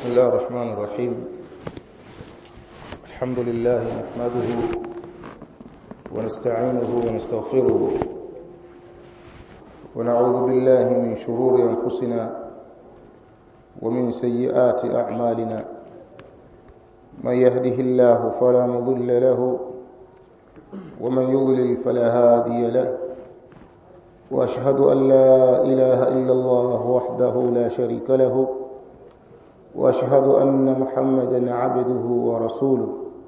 بسم الله الرحمن الرحيم الحمد لله نحمده ونستعينه ونستغفره ونعوذ بالله من شرور أنفسنا ومن سيئات أعمالنا من يهده الله فلا مضل له ومن يضلل فلا هادي له واشهد ان لا اله الا الله وحده لا شريك له واشهد ان محمدا عبده ورسوله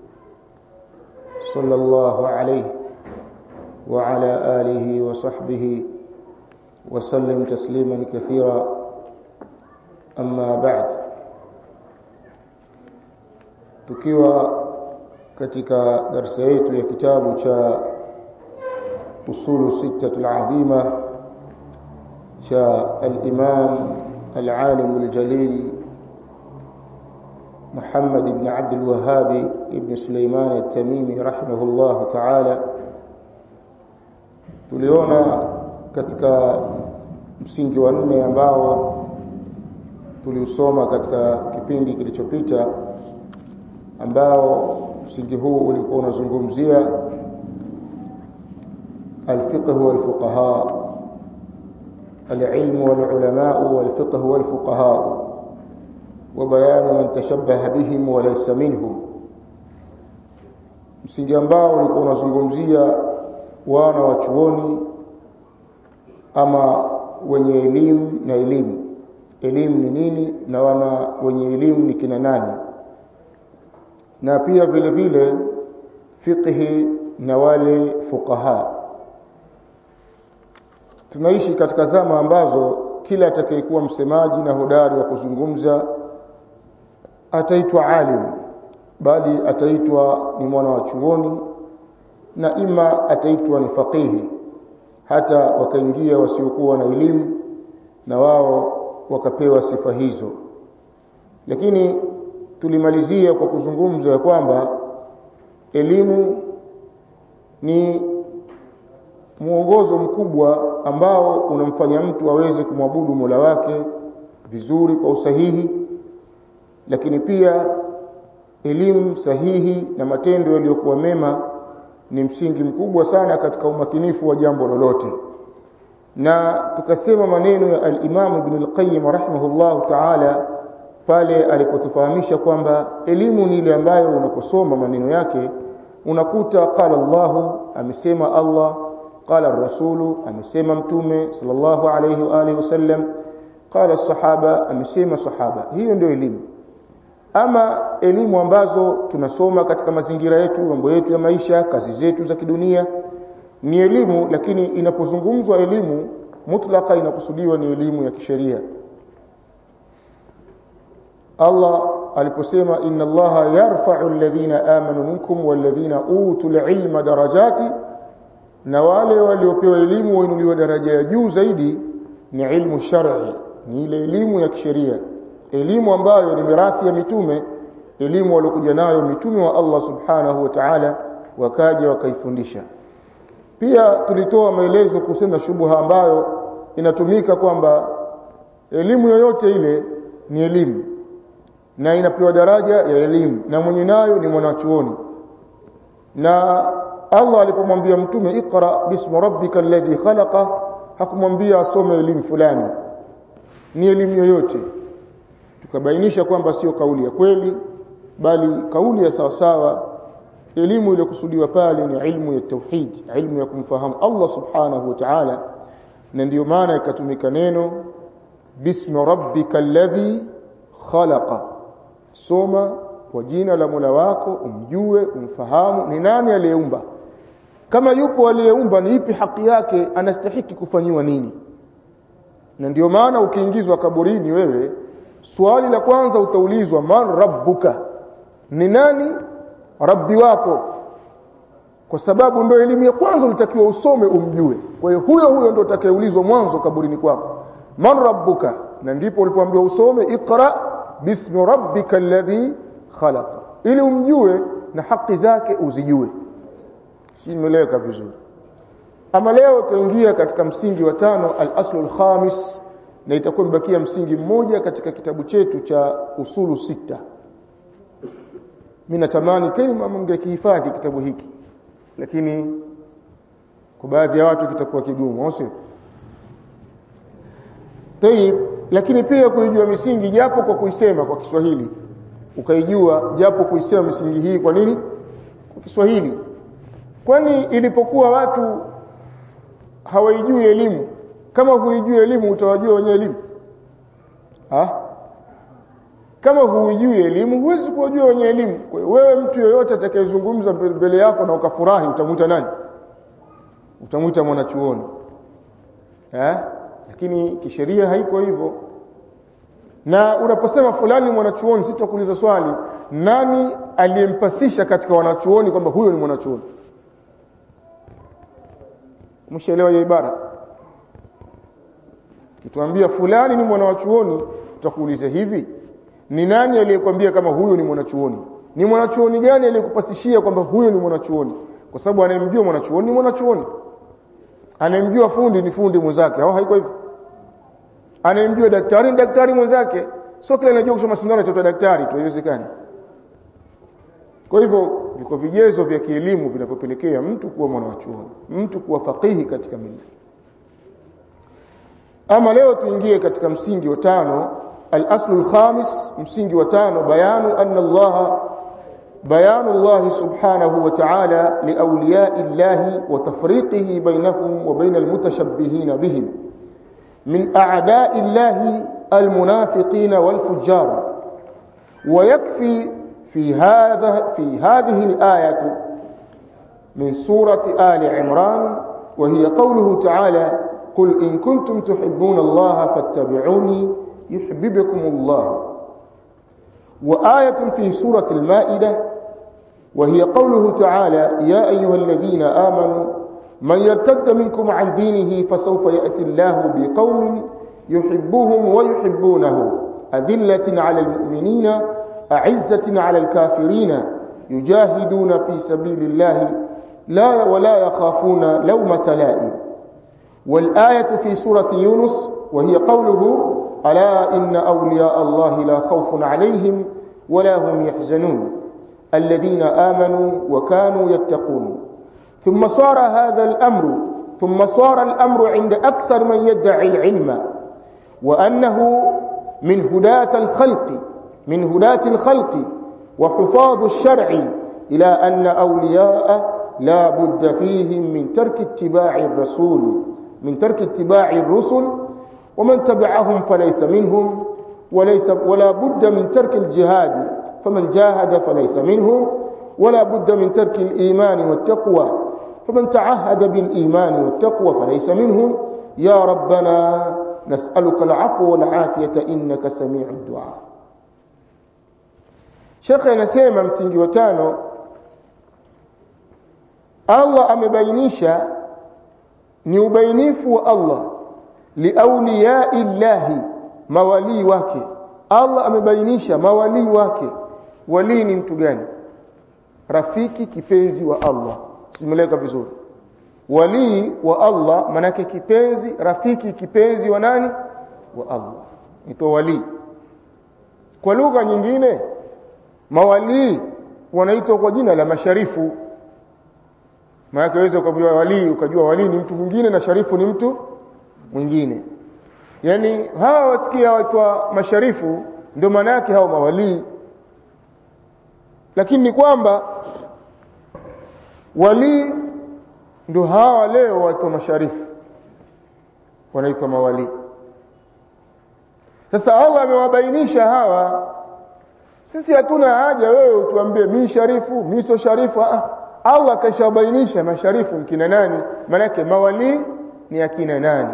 صلى الله عليه وعلى اله وصحبه وسلم تسليما كثيرا اما بعد tukiwa katika darasa yetu ya kitabu cha usulu sittatu al-azima cha al-imam al-alim al-jalil محمد بن عبد الوهاب ابن سليمان التميمي رحمه الله تعالى tuliona katika msingi wa nne ambao tuliusoma katika kipindi kilichopita ambao msingi huu ulikuwa unazungumzia الفقه والفقهاء العلم والعلماء والفقه والفقهاء وبيان من تشبه بهم وليس منهم msingi ambao ulikuwa unazungumzia wana wa chuoni ama wenye elimu na elimu elimu ni nini na wana wenye elimu ni kina nani na pia vile vile fiqhi na wale fuqaha tunaishi katika zama ambazo kila atakayekuwa msemaji na hodari wa kuzungumza ataitwa alim bali ataitwa ni mwana wa chuoni na ima ataitwa ni faqihi hata wakaingia wasiokuwa na elimu na wao wakapewa sifa hizo lakini tulimalizia kwa kuzungumza ya kwamba elimu ni mwongozo mkubwa ambao unamfanya mtu aweze kumwabudu Mola wake vizuri kwa usahihi lakini pia elimu sahihi na matendo yaliyokuwa mema ni msingi mkubwa sana katika umakinifu wa jambo lolote na tukasema maneno ya al-Imam Ibn al-Qayyim rahimahullahu ta'ala pale alipotufahamisha kwamba elimu ni ile ambayo unaposoma maneno yake unakuta qala Allahu amesema Allah qala ar-rasulu amesema mtume sallallahu alayhi wa alihi wasallam qala as-sahaba amesema sahaba hiyo ndio elimu ama elimu ambazo tunasoma katika mazingira yetu mambo yetu ya maisha kazi zetu za kidunia ni elimu lakini inapozungumzwa elimu mutlaka inakusudiwa ni elimu ya kisheria Allah aliposema inna Allaha yarfa'u alladhina amanu minkum walladhina utul ilma darajati na wale waliopewa elimu wainuliwa daraja ya juu zaidi ni ilmu shar'i ni ile elimu ya kisheria elimu ambayo ni mirathi ya mitume elimu waliokuja nayo mitume wa Allah subhanahu wa ta'ala wakaja wakaifundisha pia tulitoa maelezo kuhusiana shubuha ambayo inatumika kwamba elimu yoyote ile ni elimu na inapewa daraja ya elimu na mwenye nayo ni mwanachuoni na Allah alipomwambia mtume ikra bismi rabbika alladhi khalaqa hakumwambia asome elimu fulani ni elimu yoyote tukabainisha kwamba sio kauli ya kweli bali kauli ya sawa sawa elimu iliyokusudiwa pale ni ilmu ya tauhid ilmu ya kumfahamu Allah subhanahu wa ta'ala na ndiyo maana ikatumika neno bismi rabbika alladhi khalaqa soma kwa jina la Mola wako umjue umfahamu ni nani aliyeumba kama yupo aliyeumba ni ipi haki yake anastahiki kufanyiwa nini na ndio maana ukiingizwa kaburini wewe swali la kwanza utaulizwa man rabbuka ni nani rabbi wako kwa sababu ndio elimu ya kwanza ulitakiwa usome umjue kwa hiyo huyo huyo ndio utakayeulizwa mwanzo kaburini kwako man rabbuka na ndipo ulipoambiwa usome iqra bismi rabbika alladhi khalaqa ili umjue na haki zake uzijue si imeleweka vizuri ama leo tuingia katika msingi wa tano al-aslu al-khamis na itakuwa imebakia msingi mmoja katika kitabu chetu cha usulu sita mimi natamani kama mngekihifadhi kitabu hiki lakini kwa baadhi ya watu kitakuwa kigumu au sio Tayib, lakini pia kuijua misingi japo kwa kuisema kwa Kiswahili ukaijua japo kuisema misingi hii kwa nini kwa Kiswahili kwani ilipokuwa watu hawaijui elimu kama huijui elimu utawajua wenye elimu ah kama huijui elimu huwezi kuwajua wenye elimu wewe mtu yoyote atakayezungumza mbele yako na ukafurahi utamuita nani utamuita mwanachuoni eh lakini kisheria haiko hivyo na unaposema fulani mwanachuoni sitakuuliza swali nani aliyempasisha katika wanachuoni kwamba huyo ni mwanachuoni mshaelewa hiyo ibara kituambia fulani ni mwanachuoni tutakuuliza hivi ni nani aliyekwambia kama huyo ni mwanachuoni ni mwanachuoni gani aliyekupasishia kwamba huyo ni mwanachuoni kwa sababu anayemjua mwanachuoni ni mwanachuoni anayemjua fundi ni fundi mwenzake au haiko hivyo anayemjua daktari ni daktari mwenzake sio kila anajua kusoma sindano ataitwa daktari tu haiwezekani kwa hivyo viko vigezo vya kielimu vinavyopelekea mtu kuwa mwanachuoni mtu kuwa faqihi katika mila ama leo tuingie katika msingi wa tano al-aslu al-khamis msingi wa tano bayanu anna Allah بيان الله سبحانه وتعالى لأولياء الله وتفريقه بينهم وبين المتشبهين بهم من أعداء الله المنافقين والفجار ويكفي في هذا في هذه الآية من سورة آل عمران وهي قوله تعالى قل إن كنتم تحبون الله فاتبعوني يحببكم الله وآية في سورة المائدة وهي قوله تعالى يا أيها الذين آمنوا من يرتد منكم عن دينه فسوف يأتي الله بقوم يحبهم ويحبونه أذلة على المؤمنين أعزة على الكافرين يجاهدون في سبيل الله لا ولا يخافون لومة لائم والآية في سورة يونس وهي قوله ألا إن أولياء الله لا خوف عليهم ولا هم يحزنون الذين آمنوا وكانوا يتقون ثم صار هذا الأمر ثم صار الأمر عند أكثر من يدعي العلم وأنه من هداة الخلق من هداة الخلق وحفاظ الشرع إلى أن أولياء لا بد فيهم من ترك اتباع الرسول من ترك اتباع الرسل ومن تبعهم فليس منهم وليس ولا بد من ترك الجهاد فمن جاهد فليس منهم ولا بد من ترك الإيمان والتقوى فمن تعهد بالإيمان والتقوى فليس منهم يا ربنا نسألك العفو والعافية إنك سميع الدعاء شيخ anasema mtingi wa tano Allah amebainisha ni ubainifu wa Allah liauliyai llahi mawalii wake Allah amebainisha mawalii wake walii ni mtu gani rafiki kipenzi wa Allah simeleka vizuri walii wa Allah manake kipenzi rafiki kipenzi wa nani wa Allah ito walii kwa lugha nyingine mawalii wanaitwa kwa jina la masharifu maana waweza ukajua walii ukajua walii ni mtu mwingine na sharifu ni mtu mwingine yani hawa wasikia waitwa masharifu ndio maana yake hao mawalii lakini ni kwamba walii ndio hawa leo waitwa masharifu wanaitwa mawalii sasa Allah amewabainisha hawa sisi hatuna haja wewe utuambie mi sharifu mi sio sharifu ah Allah kashabainisha masharifu mkina nani manake mawali ni akina nani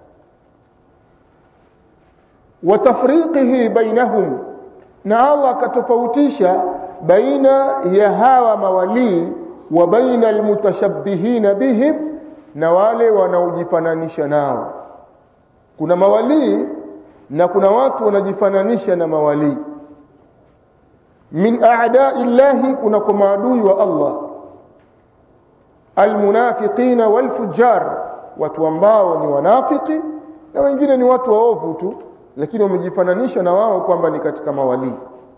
wa tafriqihi bainahum na Allah katofautisha baina ya hawa mawali wa baina almutashabbihina bihim na wale wanaojifananisha nao kuna mawali na kuna watu wanajifananisha na mawali min a'da'i llahi kuna kwa maadui wa Allah almunafiqina walfujjar watu ambao ni wanafiki na wengine ni watu waovu tu lakini wamejifananisha na wao kwamba ni katika mawalii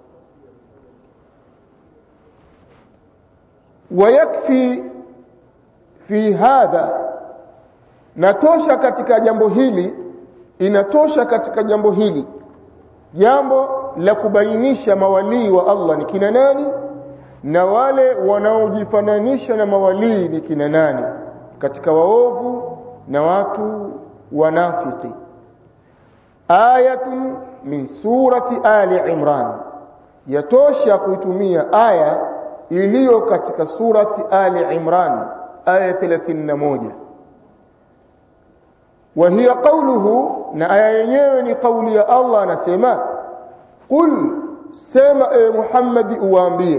wayakfi fi hadha natosha katika jambo hili inatosha katika jambo hili jambo la kubainisha mawalii wa Allah ni kina nani na wale wanaojifananisha na mawalii ni kina nani katika waovu na watu wanafiki ayatun min surati ali imran yatosha kuitumia aya iliyo katika surati ali imran aya 31 wa hiya qawluhu na aya yenyewe ni kauli ya Allah anasema qul sema e Muhammad uwaambie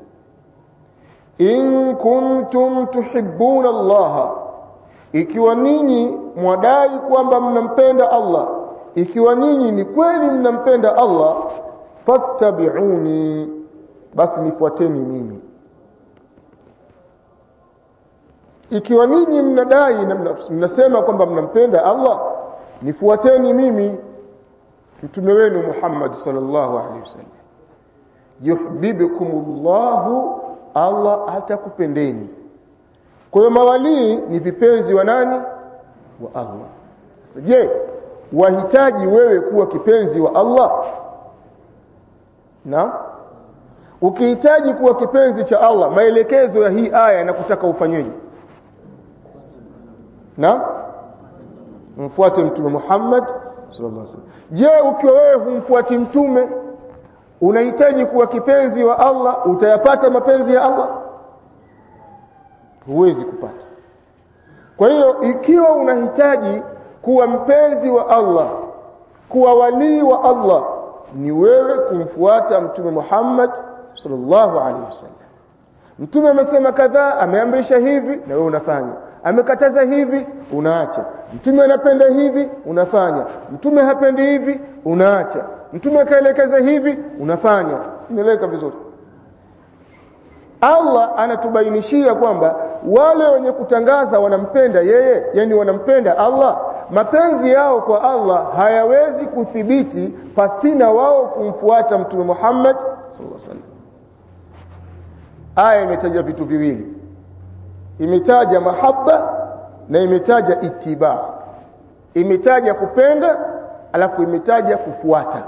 in kuntum tuhibbuna Allah ikiwa ninyi mwadai kwamba mnampenda Allah ikiwa ninyi ni kweli mnampenda Allah fattabi'uni basi nifuateni mimi ikiwa ninyi mnadai na mnasema kwamba mnampenda Allah nifuateni mimi mtume wenu Muhammad sallallahu alaihi wasallam yuhibbukumullahu Allah atakupendeni kwa hiyo mawalii ni vipenzi wa nani wa Allah sasa je wahitaji wewe kuwa kipenzi wa Allah na ukihitaji kuwa kipenzi cha Allah maelekezo ya hii aya na kutaka ufanyeje na mfuate mtume Muhammad sallallahu alaihi wasallam je ukiwa wewe humfuati mtume unahitaji kuwa kipenzi wa Allah utayapata mapenzi ya Allah huwezi kupata kwa hiyo ikiwa unahitaji kuwa mpenzi wa Allah kuwa walii wa Allah ni wewe kumfuata mtume Muhammad sallallahu alaihi wasallam mtume amesema kadhaa ameamrisha hivi na wewe unafanya amekataza hivi unaacha mtume anapenda hivi unafanya mtume hapendi hivi unaacha mtume akaelekeza hivi unafanya nieleweka vizuri Allah anatubainishia kwamba wale wenye kutangaza wanampenda yeye yani wanampenda Allah mapenzi yao kwa Allah hayawezi kuthibiti pasina wao kumfuata mtume Muhammad sallallahu alaihi wasallam aya imetaja vitu viwili imetaja mahaba na imetaja ittiba imetaja kupenda alafu imetaja kufuata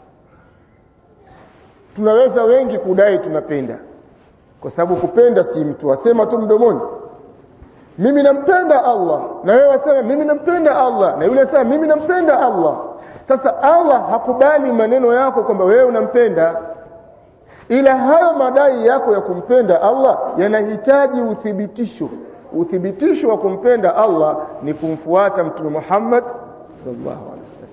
tunaweza wengi kudai tunapenda kwa sababu kupenda si mtu asema tu mdomoni mimi nampenda Allah na wewe wasema mimi nampenda Allah na yule asema mimi nampenda Allah sasa Allah hakubali maneno yako kwamba wewe unampenda ila hayo madai yako ya kumpenda Allah yanahitaji uthibitisho uthibitisho wa kumpenda Allah ni kumfuata mtume Muhammad sallallahu alaihi wasallam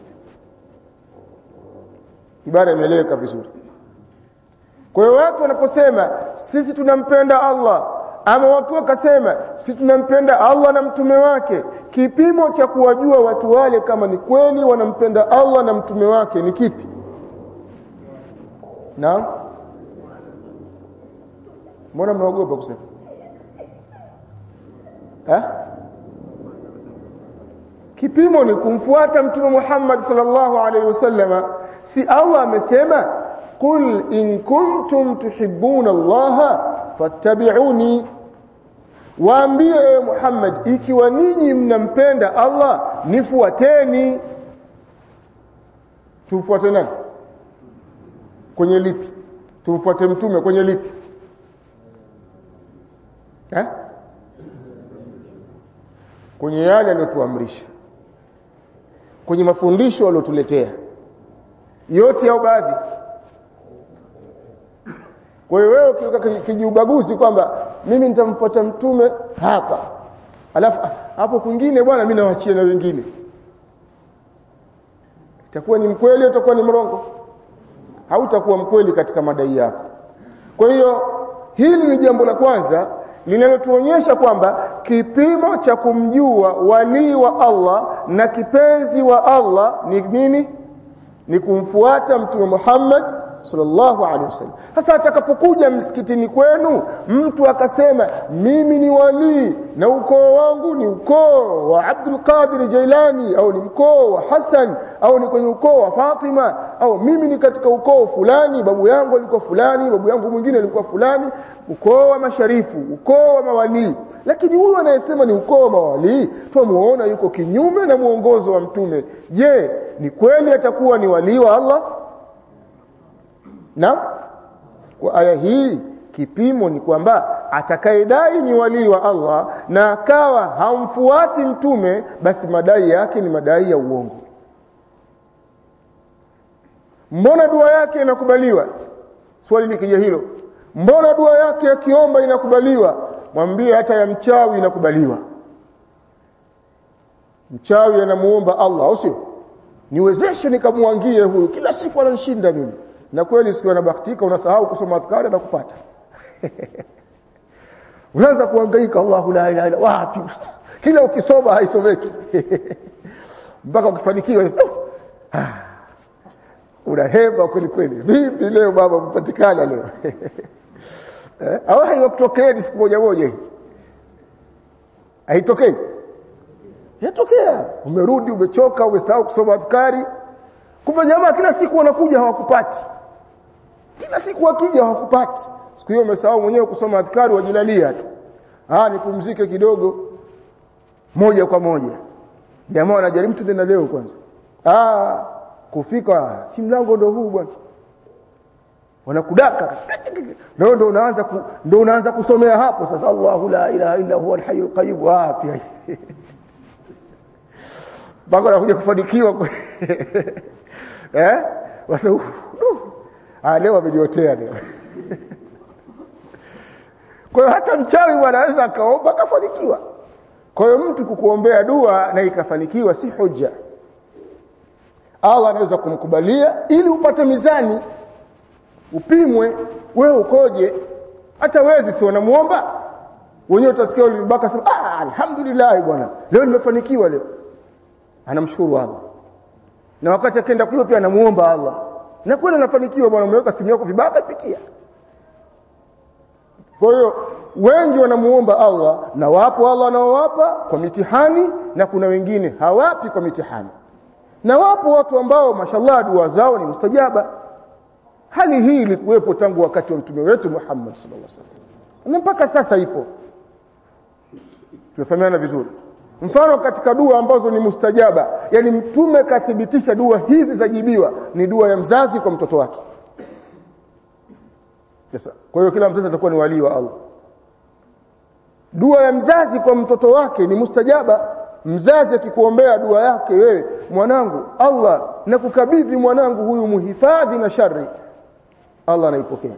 ibara imeeleweka vizuri kwa hiyo watu wanaposema sisi tunampenda Allah ama watu wakasema sisi tunampenda Allah na mtume wake kipimo cha kuwajua watu wale kama ni kweli wanampenda Allah na mtume wake ni kipi na mbona mnaogopa kusema eh kipimo ni kumfuata mtume Muhammad sallallahu alaihi wasallama si Allah amesema qul in kuntum tuhibbuna Allah fattabi'uni waambie ewe Muhammad ikiwa ninyi mnampenda Allah nifuateni tumfuate nani kwenye lipi tumfuate mtume kwenye lipi eh kwenye yale aliyotuamrisha kwenye mafundisho aliyotuletea yote au baadhi kwa hiyo wewe ukiweka kijiubaguzi kwamba mimi nitamfuata mtume hapa alafu hapo kwingine bwana mimi nawaachia na wengine itakuwa ni mkweli utakuwa ni mrongo hautakuwa mkweli katika madai yako kwa hiyo hili ni jambo la kwanza linalotuonyesha kwamba kipimo cha kumjua walii wa Allah na kipenzi wa Allah ni nini ni kumfuata mtume Muhammad sallallahu alaihi wasallam sasa atakapokuja msikitini kwenu mtu akasema mimi ni walii na ukoo wangu ni ukoo wa Abdul Qadir Jailani au ni ukoo wa Hassan au ni kwenye ukoo wa Fatima au mimi ni katika ukoo fulani babu yangu alikuwa fulani babu yangu mwingine alikuwa fulani ukoo wa masharifu ukoo wa mawalii lakini huyu anayesema ni ukoo wa mawalii twamuona yuko kinyume na mwongozo wa mtume je ni kweli atakuwa ni walii wa Allah na kwa aya hii kipimo ni kwamba atakayedai ni walii wa Allah na akawa hamfuati mtume basi madai yake ni madai ya uongo mbona dua yake inakubaliwa swali likija hilo mbona dua yake akiomba inakubaliwa mwambie hata ya mchawi inakubaliwa mchawi anamuomba Allah au sio niwezeshe nikamwangie huyu kila siku ananishinda mimi na kweli siku anabahatika unasahau kusoma adhkari na kupata unaanza kuhangaika Allahu la ilaha illa wapi kila ukisoma haisomeki mpaka ukifanikiwa oh, unaheba kweli kweli vipi leo baba mpatikana leo eh au haikutokea siku moja moja hii haitokei yatokea umerudi umechoka umesahau kusoma adhkari kumbe jamaa kila siku wanakuja hawakupati kila siku wakija hawakupati siku hiyo umesahau mwenyewe kusoma adhkari wajilalia tu ah nipumzike kidogo moja kwa moja jamaa wanajaribu tu tena leo kwanza ah kufika si mlango ndo huu bwana wanakudaka ndio ndo unaanza ku, ndo unaanza kusomea hapo sasa Allahu la ilaha illa huwa alhayyul qayyum wapi bado anakuja kufanikiwa eh wasa ah leo amejiotea leo kwa hiyo hata mchawi anaweza akaomba akafanikiwa kwa hiyo mtu kukuombea dua na ikafanikiwa si hoja Allah anaweza kumkubalia ili upate mizani upimwe wewe ukoje hata wezi si wanamuomba wenyewe utasikia ulibaka sema ah alhamdulillah bwana leo nimefanikiwa leo anamshukuru Allah na wakati akienda kule pia anamuomba Allah na kweli anafanikiwa bwana umeweka simu yako vibaka pitia kwa hiyo wengi wanamuomba Allah na wapo Allah anaowapa kwa mitihani na kuna wengine hawapi kwa mitihani na wapo watu ambao mashallah dua zao ni mustajaba hali hii ilikuwepo tangu wakati wa mtume wetu Muhammad sallallahu alaihi wasallam na mpaka sasa ipo tunafahamiana vizuri mfano katika dua ambazo ni mustajaba yani mtume kathibitisha dua hizi zajibiwa ni dua ya mzazi kwa mtoto wake sasa kwa hiyo kila mzazi atakuwa ni walii wa Allah dua ya mzazi kwa mtoto wake ni mustajaba mzazi akikuombea dua yake wewe mwanangu Allah nakukabidhi mwanangu huyu muhifadhi na shari Allah anaipokea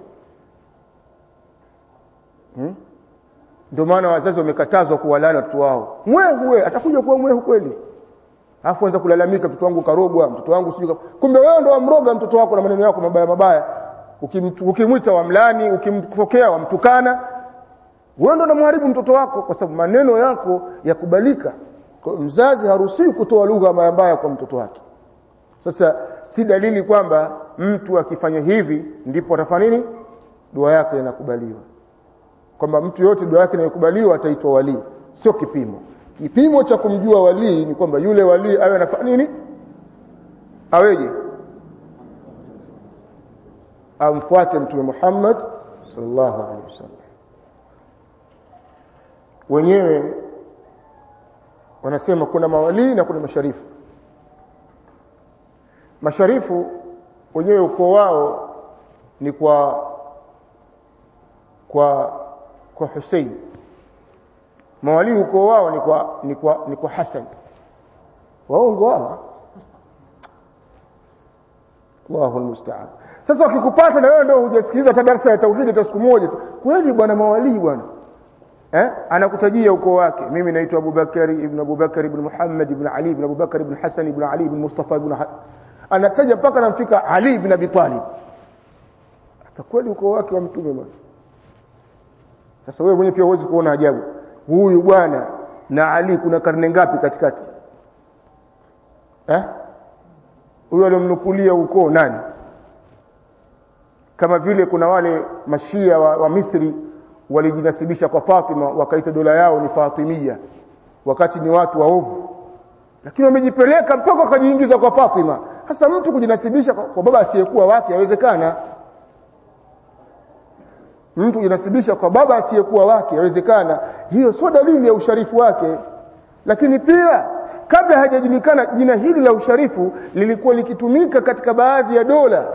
hmm? ndio maana wazazi wamekatazwa kuwalana watoto wao mwehu wewe atakuja kuwa mwehu kweli afu anza kulalamika mtoto wangu karogwa mtoto wangu sijui kumbe wewe ndo wamroga mtoto wako na maneno yako mabaya mabaya ukimwita wamlani ukimpokea wamtukana wewe ndo unamharibu mtoto wako kwa sababu maneno yako yakubalika kwa mzazi haruhusiwi kutoa lugha mbaya mbaya kwa mtoto wake sasa si dalili kwamba mtu akifanya hivi ndipo atafanya nini dua yake inakubaliwa kwamba mtu yote dua yake inakubaliwa ataitwa walii sio kipimo kipimo cha kumjua walii ni kwamba yule walii awe anafanya nini aweje amfuate mtume Muhammad sallallahu alaihi wasallam wenyewe wanasema kuna mawalii na kuna masharifu masharifu wenyewe ukoo wao ni kwa kwa kwa Hussein mawalii ukoo wao ni kwa ni kwa ni kwa Hassan waongo hawa Allahu almusta'an sasa wakikupata na wewe ndio hujasikiliza hata darasa ya tauhid hata siku moja kweli bwana mawalii bwana eh anakutajia ukoo wake mimi naitwa Abubakar ibn Abubakar ibn Muhammad ibn Ali ibn Abubakar ibn Hassan ibn Ali ibn Mustafa ibn anataja mpaka namfika Ali ibn Abi Talib sasa kweli ukoo wake wa mtume bwana sasa wewe mwenyewe pia huwezi kuona ajabu huyu bwana na Ali kuna karne ngapi katikati eh huyo aliyomnukulia ukoo nani kama vile kuna wale mashia wa, wa Misri walijinasibisha kwa Fatima wakaita dola yao ni Fatimia wakati ni watu waovu lakini wamejipeleka mpaka wakajiingiza kwa Fatima hasa mtu kujinasibisha kwa, kwa baba asiyekuwa wake yawezekana mtu kujinasibisha kwa baba asiyekuwa wake yawezekana hiyo sio dalili ya usharifu wake lakini pia kabla hajajulikana jina hili la usharifu lilikuwa likitumika katika baadhi ya dola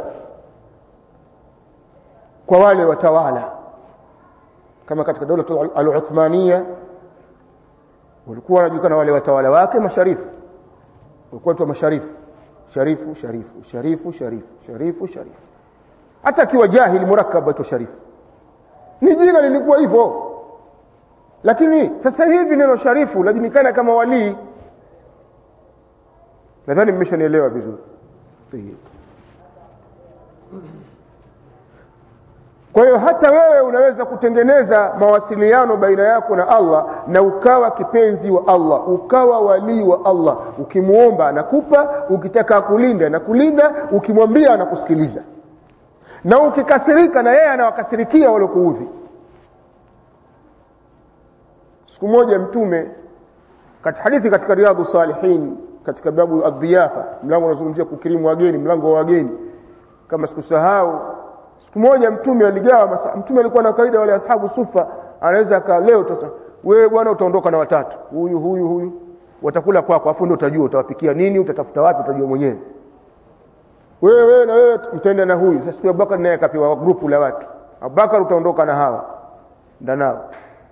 kwa wale watawala kama katika dola al-Uthmania walikuwa wanajulikana wale watawala wake masharifu walikuwa watu masharifu sharifu sharifu sharifu sharifu sharifu sharifu hata akiwa jahili murakkab aitwa sharifu ni jina lilikuwa hivyo lakini sasa hivi neno sharifu lajulikana kama walii nadhani mmeshanielewa vizuri kwa hiyo hata wewe unaweza kutengeneza mawasiliano baina yako na Allah na ukawa kipenzi wa Allah ukawa walii wa Allah ukimuomba anakupa ukitaka akulinda anakulinda ukimwambia anakusikiliza na ukikasirika na yeye anawakasirikia walokuudhi siku moja mtume katika hadithi katika riadhu salihin katika babu adhiyafa mlango unazungumzia kukirimu wageni mlango wa wageni kama sikusahau siku moja mtume aligawa mtume alikuwa na kawaida wale ashabu sufa anaweza aka leo sasa wewe bwana utaondoka na watatu huyu huyu huyu watakula kwako afu ndio utajua utawapikia nini utatafuta wapi utajua mwenyewe wewe wewe na wewe mtaenda na huyu sasa siku Abubakar naye akapewa grupu la watu Abubakar utaondoka na hawa ndanao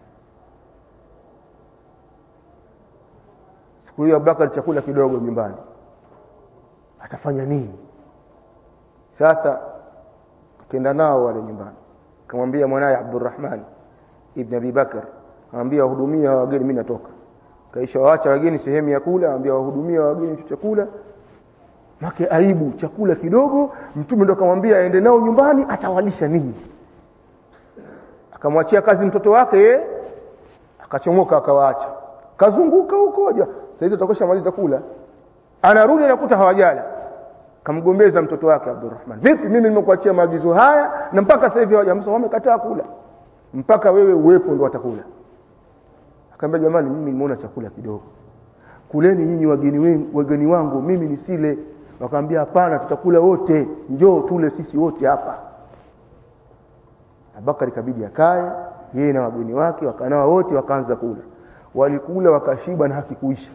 siku hiyo Abubakar chakula kidogo nyumbani atafanya nini sasa kenda nao wale nyumbani kamwambia mwanaye Abdurrahman ibn Abi Bakar akamwambia wahudumia wageni mimi natoka kaisha waacha wageni sehemu ya kula akamwambia wahudumia wageni chakula make aibu chakula kidogo mtume ndo akamwambia aende nao nyumbani atawalisha nini akamwachia kazi mtoto wake ye akachomoka akawaacha kazunguka huko ja sasa hizo utakosha maliza kula anarudi anakuta hawajala kamgombeza mtoto wake Abdurrahman vipi mimi nimekuachia maagizo haya na mpaka sasa hivi hawajamsoma wamekataa kula mpaka wewe uwepo ndo watakula akamwambia jamani mimi nimeona chakula kidogo kuleni nyinyi wageni wengu, wageni wangu mimi nisile wakamwambia hapana tutakula wote njoo tule sisi wote hapa Abubakar ikabidi akae yeye na wageni wake wakanao wote wakaanza kula walikula wakashiba na hakikuisha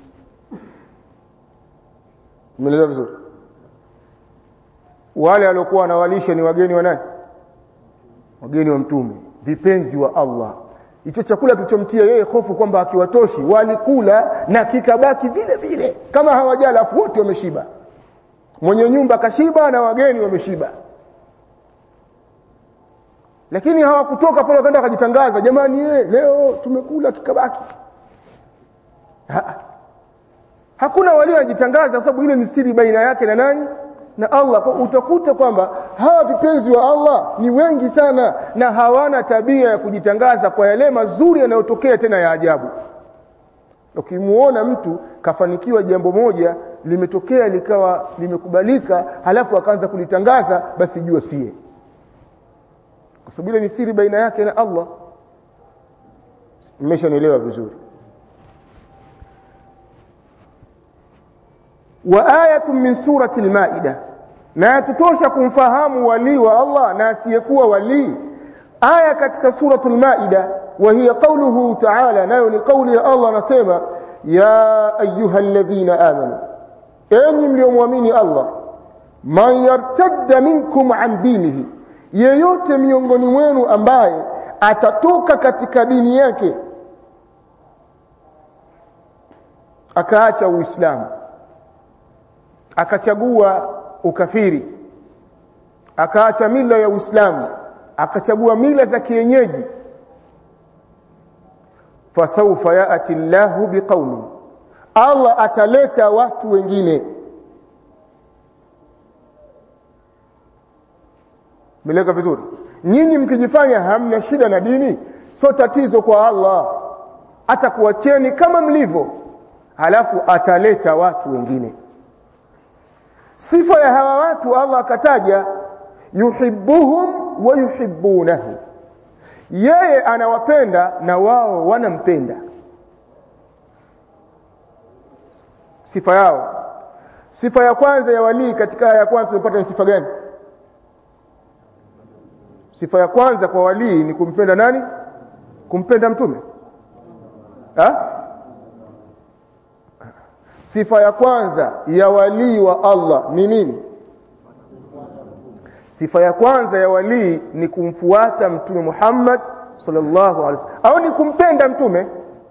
umeelewa vizuri wale waliokuwa wanawalisha ni wageni wa nani wageni wa mtume vipenzi wa Allah hicho chakula kilichomtia yeye hofu kwamba akiwatoshi walikula na kikabaki vile vile kama hawajala afu wote wameshiba mwenye nyumba kashiba na wageni wameshiba lakini hawakutoka pale wakaenda wakajitangaza jamani ye, leo tumekula kikabaki ha. hakuna waliojitangaza kwa sababu ile ni siri baina yake na nani na Allah kwa utakuta kwamba hawa vipenzi wa Allah ni wengi sana na hawana tabia ya kujitangaza kwa yale mazuri yanayotokea tena ya ajabu ukimuona mtu kafanikiwa jambo moja limetokea likawa limekubalika halafu akaanza kulitangaza basi jua sie kwa sababu ile ni siri baina yake na Allah mmeshanielewa vizuri wa ayatun min surati al-maida na yatutosha kumfahamu wali wa Allah na asiyekuwa wali aya katika suratu al-maida wa hiya qawluhu ta'ala nayo ni kauli ya Allah anasema ya ayyuhalladhina amanu enyi mliomwamini Allah man yartadda minkum an dinihi yeyote miongoni mwenu ambaye atatoka katika dini yake akaacha uislamu akachagua ukafiri akaacha mila ya Uislamu akachagua mila za kienyeji fasawfa yaati Allahu biqaumin Allah ataleta watu wengine Meleka vizuri nyinyi mkijifanya hamna shida na dini sio tatizo kwa Allah atakuacheni kama mlivyo halafu ataleta watu wengine sifa ya hawa watu Allah akataja yuhibbuhum wa yuhibbunahu yeye anawapenda na wao wanampenda sifa yao sifa ya kwanza ya walii katika aya ya kwanza tumepata ni sifa gani sifa ya kwanza kwa walii ni kumpenda nani kumpenda mtume ha? sifa ya kwanza ya walii wa Allah ni nini sifa ya kwanza ya walii ni kumfuata mtume Muhammad sallallahu alaihi wasallam au ni kumpenda mtume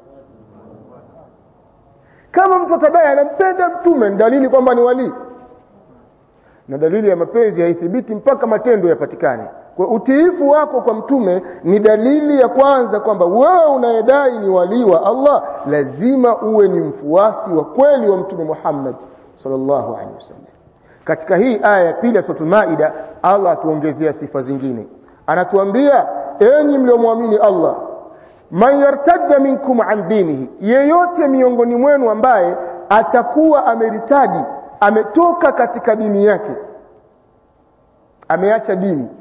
kama mtu atabaye anampenda mtume ni dalili kwamba ni walii na dalili ya mapenzi haithibiti mpaka matendo yapatikane kwa utiifu wako kwa mtume ni dalili ya kwanza kwamba wewe unayedai ni walii wa Allah lazima uwe ni mfuasi wa kweli wa mtume Muhammad sallallahu alaihi wasallam katika hii aya ya pili ya suratul maida Allah atuongezea sifa zingine anatuambia enyi mliomwamini Allah man yartadda minkum an dinihi yeyote miongoni mwenu ambaye atakuwa ameritadi ametoka katika dini yake ameacha dini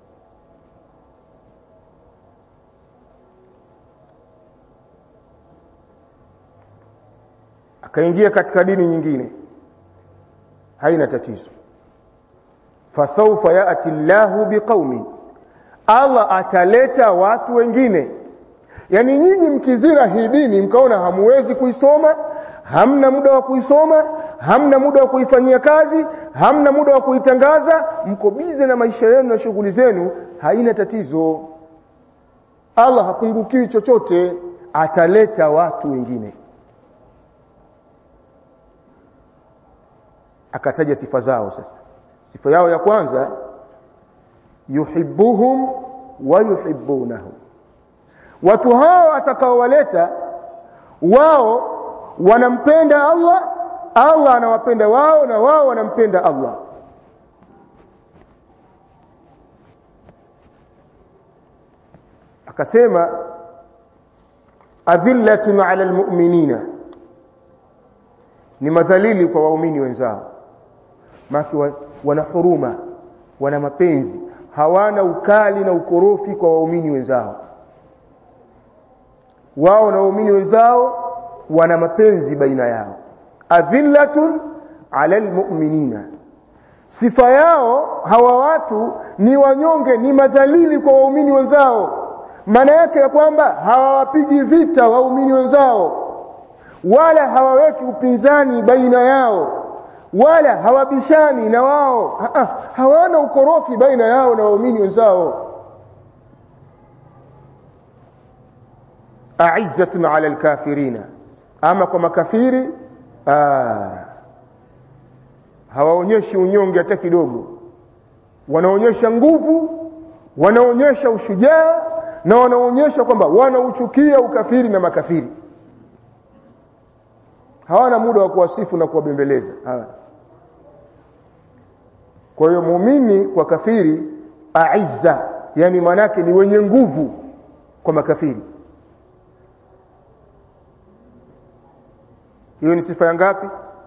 akaingia katika dini nyingine haina tatizo fasaufa yati llahu biqaumin Allah ataleta watu wengine yani nyinyi mkizira hii dini mkaona hamuwezi kuisoma hamna muda wa kuisoma hamna muda wa kuifanyia kazi hamna muda wa kuitangaza mko bize na maisha yenu na shughuli zenu haina tatizo Allah hapungukiwi chochote ataleta watu wengine akataja sifa zao sasa sifa yao ya kwanza yuhibbuhum wa yuhibbunahu watu hao atakaowaleta wao wanampenda Allah Allah anawapenda wao na wao wanampenda Allah akasema adhillatun ala almu'minina ni madhalili kwa waumini wenzao maki wa, wana huruma wana mapenzi hawana ukali na ukorofi kwa waumini wenzao wao na waumini wenzao wana mapenzi baina yao adhillatun ala almu'minina sifa yao hawa watu ni wanyonge ni madhalili kwa waumini wenzao maana yake ya kwamba hawawapigi vita waumini wenzao wala hawaweki upinzani baina yao wala hawabishani na wao ha -ha. hawana ukorofi baina yao na waumini wenzao a'izzatun 'ala al-kafirina ama kwa makafiri hawaonyeshi unyonge hata kidogo wanaonyesha nguvu wanaonyesha ushujaa na wanaonyesha kwamba wanauchukia ukafiri na makafiri hawana muda wa kuwasifu na kuwabembeleza kwa hiyo muumini kwa kafiri aizza yani manake ni wenye nguvu kwa makafiri hiyo ni sifa ya ngapi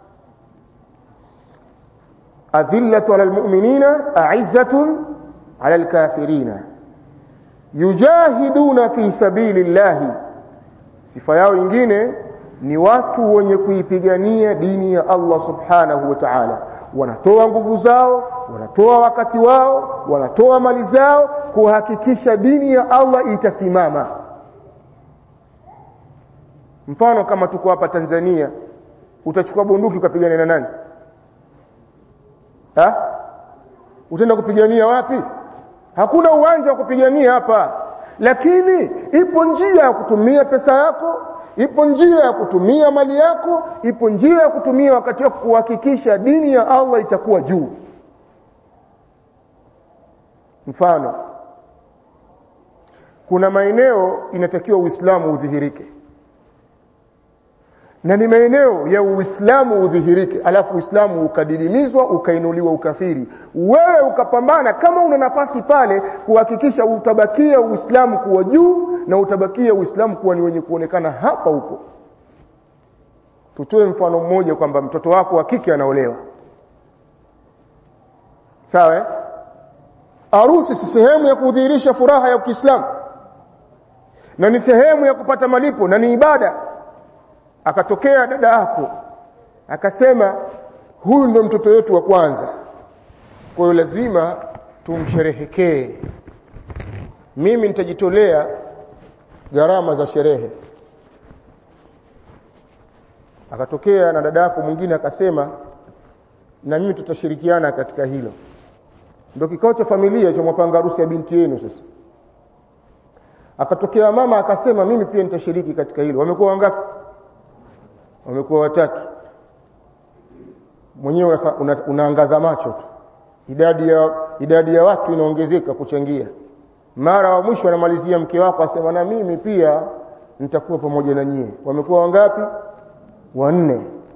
adhillatu ala almu'minina a'izzatun ala alkafirina yujahiduna fi sabilillahi sifa yao nyingine ni watu wenye kuipigania dini ya Allah subhanahu wa ta'ala wanatoa nguvu zao wanatoa wakati wao wanatoa mali zao kuhakikisha dini ya Allah itasimama mfano kama tuko hapa Tanzania utachukua bunduki ukapigana na nani ha utaenda kupigania wapi hakuna uwanja wa kupigania hapa lakini ipo njia ya kutumia pesa yako ipo njia ya kutumia mali yako ipo njia ya kutumia wakati wako kuhakikisha dini ya Allah itakuwa juu mfano kuna maeneo inatakiwa Uislamu udhihirike na ni maeneo ya Uislamu udhihirike alafu Uislamu ukadidimizwa ukainuliwa ukafiri wewe ukapambana kama una nafasi pale kuhakikisha utabakia Uislamu kuwa juu na utabakia Uislamu kuwa ni wenye kuonekana hapa huko tutoe mfano mmoja kwamba mtoto wako wa kike anaolewa sawa harusi si sehemu ya kudhihirisha furaha ya Kiislamu na ni sehemu ya kupata malipo na ni ibada akatokea dada yako akasema huyu ndo mtoto wetu wa kwanza kwa hiyo lazima tumsherehekee mimi nitajitolea gharama za sherehe akatokea na dada yako mwingine akasema na mimi tutashirikiana katika hilo ndio kikao cha familia cha mwapanga harusi ya binti yenu sasa akatokea mama akasema mimi pia nitashiriki katika hilo wamekuwa wangapi wamekuwa watatu mwenyewe una, unaangaza macho tu idadi ya idadi ya watu inaongezeka kuchangia mara wa mwisho anamalizia mke wako asema na mimi pia nitakuwa pamoja na nyie wamekuwa wangapi wanne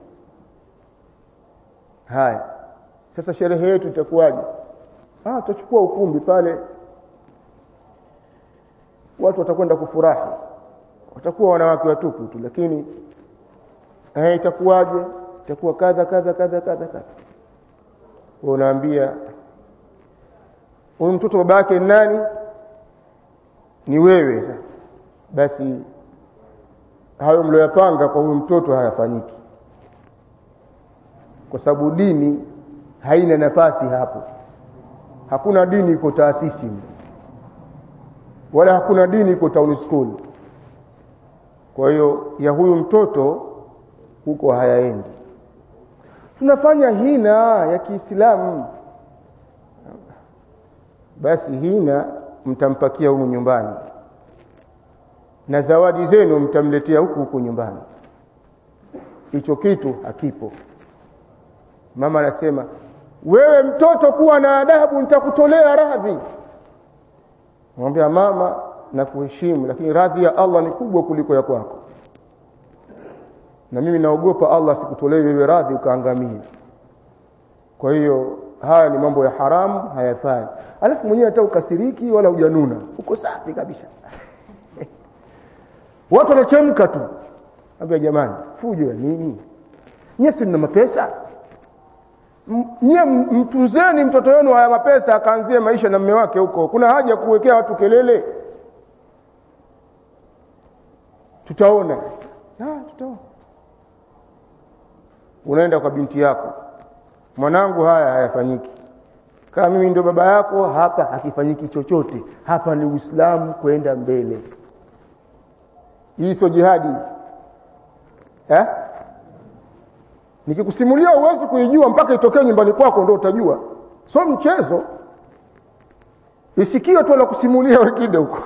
haya sasa sherehe yetu itakuwaje ah tutachukua ukumbi pale watu watakwenda kufurahi watakuwa wanawake watupu tu lakini eh itakuwaje itakuwa kadha kadha kadha kadha kadha unaambia huyu mtoto baba yake nani ni wewe basi hayo mlioyapanga kwa huyu mtoto hayafanyiki kwa sababu dini haina nafasi hapo hakuna dini iko taasisi wala hakuna dini iko town school kwa hiyo ya huyu mtoto huko hayaendi tunafanya hina ya Kiislamu basi hina mtampakia humu nyumbani na zawadi zenu mtamletea huku huku nyumbani hicho kitu hakipo mama anasema wewe mtoto kuwa na adabu nitakutolea radhi mwambia mama na kuheshimu lakini radhi ya Allah ni kubwa kuliko ya kwako na mimi naogopa Allah sikutolee wewe radhi ukaangamie kwa hiyo haya ni mambo ya haramu hayafai alafu mwenyewe hata ukasiriki wala hujanuna uko safi kabisa watu wanachemka tu ambia jamani fujo ya nini nyie si mna mapesa nyie mtunzeni mtoto wenu haya mapesa akaanzie maisha na mme wake huko kuna haja ya kuwekea watu kelele tutaona ah tutaona unaenda kwa binti yako mwanangu haya hayafanyiki kama mimi ndio baba yako hapa hakifanyiki chochote hapa ni uislamu kwenda mbele hii sio jihadi eh nikikusimulia uwezi kuijua mpaka itokee nyumbani kwako ndio utajua sio mchezo isikio tu la kusimulia wengine huko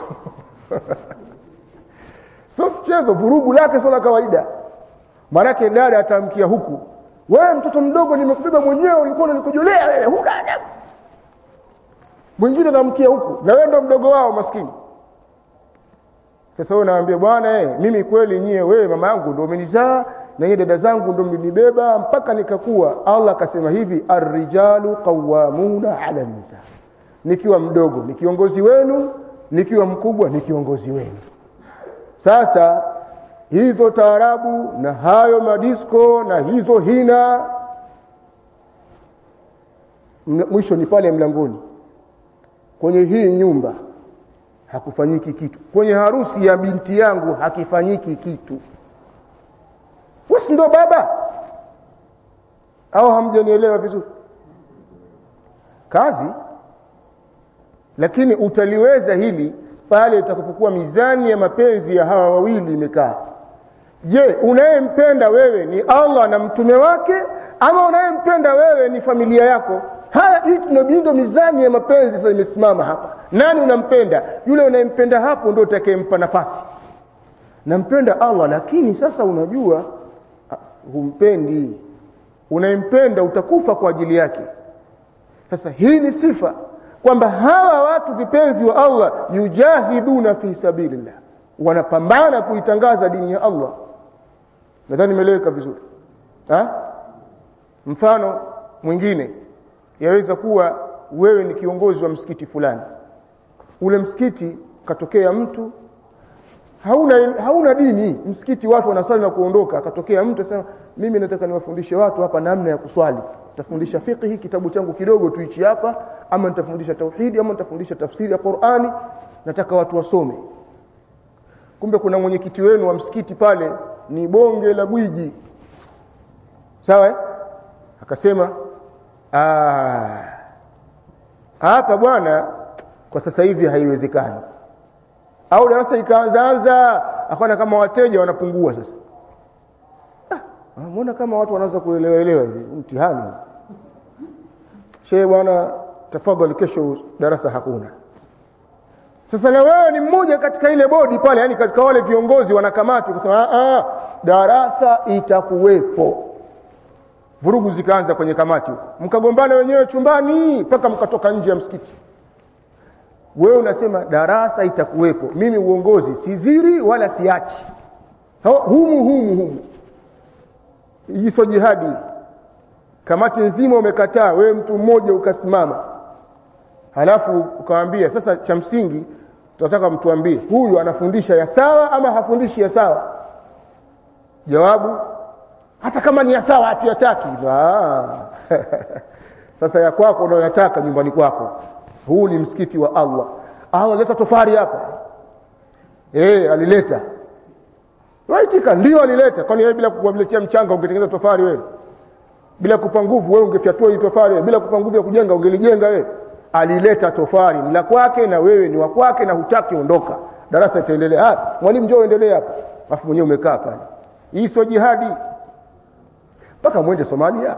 sio mchezo vurugu lake sio la kawaida maanake dada atamkia huku wewe mtoto mdogo nimekubeba mwenyewe ulikuwa unanikujolea wewe huna adabu mwingine anamkia huku na wewe ndo mdogo wao maskini sasa wewe unaambia bwana eh mimi kweli nyie wewe mama yangu ndio umenizaa na nyie dada zangu ndio mlinibeba mpaka nikakuwa Allah akasema hivi arrijalu qawwamuna ala nisa nikiwa mdogo ni kiongozi wenu nikiwa mkubwa ni kiongozi wenu sasa hizo taarabu na hayo madisko na hizo hina mwisho ni pale mlangoni kwenye hii nyumba hakufanyiki kitu kwenye harusi ya binti yangu hakifanyiki kitu wewe ndo baba au hamjanielewa vizuri kazi lakini utaliweza hili pale itakapokuwa mizani ya mapenzi ya hawa wawili imekaa je unayempenda wewe ni Allah na mtume wake ama unayempenda wewe ni familia yako haya hii ndio mizani ya mapenzi sasa imesimama hapa nani unampenda yule unayempenda hapo ndio utakayempa nafasi nampenda Allah lakini sasa unajua humpendi unayempenda utakufa kwa ajili yake sasa hii ni sifa kwamba hawa watu vipenzi wa Allah yujahiduna fi sabilillah wanapambana kuitangaza dini ya Allah nadhani imeeleweka vizuri ha? mfano mwingine yaweza kuwa wewe ni kiongozi wa msikiti fulani ule msikiti katokea mtu hauna hauna dini msikiti watu wanaswali na kuondoka akatokea mtu asema mimi nataka niwafundishe watu hapa namna ya kuswali nitafundisha fiqhi kitabu changu kidogo tu hichi hapa ama nitafundisha tauhidi ama nitafundisha tafsiri ya Qur'ani nataka watu wasome kumbe kuna mwenyekiti wenu wa msikiti pale ni bonge la gwiji sawa eh? akasema ah hapa bwana kwa sasa hivi haiwezekani au darasa ikaanzaanza akaona kama wateja wanapungua sasa ah, mbona kama watu wanaanza kuelewaelewa hivi mtihani shehe bwana tafadhali kesho darasa hakuna sasa na wewe ni mmoja katika ile bodi pale yani katika wale viongozi wanakamati kusema ah darasa itakuwepo vurugu zikaanza kwenye kamati mkagombana wenyewe chumbani mpaka mkatoka nje ya msikiti wewe unasema darasa itakuwepo mimi uongozi siziri wala siachi humu humu humu hizo jihadi kamati nzima umekataa wewe mtu mmoja ukasimama halafu ukawaambia sasa cha msingi tunataka mtuambie huyu anafundisha ya sawa ama hafundishi ya sawa jawabu hata kama ni ya sawa hatuyataki sasa ya kwako unayoyataka nyumbani kwako huu ni msikiti wa Allah Allah leta tofari hapa eh alileta waitika ndio alileta kwani wewe bila kukuletea mchanga ungetengeneza tofari wewe bila kupa nguvu wewe ungefyatua hii tofari wewe bila kupa nguvu ya kujenga ungelijenga wewe alileta tofari ni la kwake na wewe ni wa kwake na hutaki ondoka darasa itaendelea ah mwalimu njoo endelee hapa afu mwenyewe umekaa pale hii sio jihadi mpaka mwende Somalia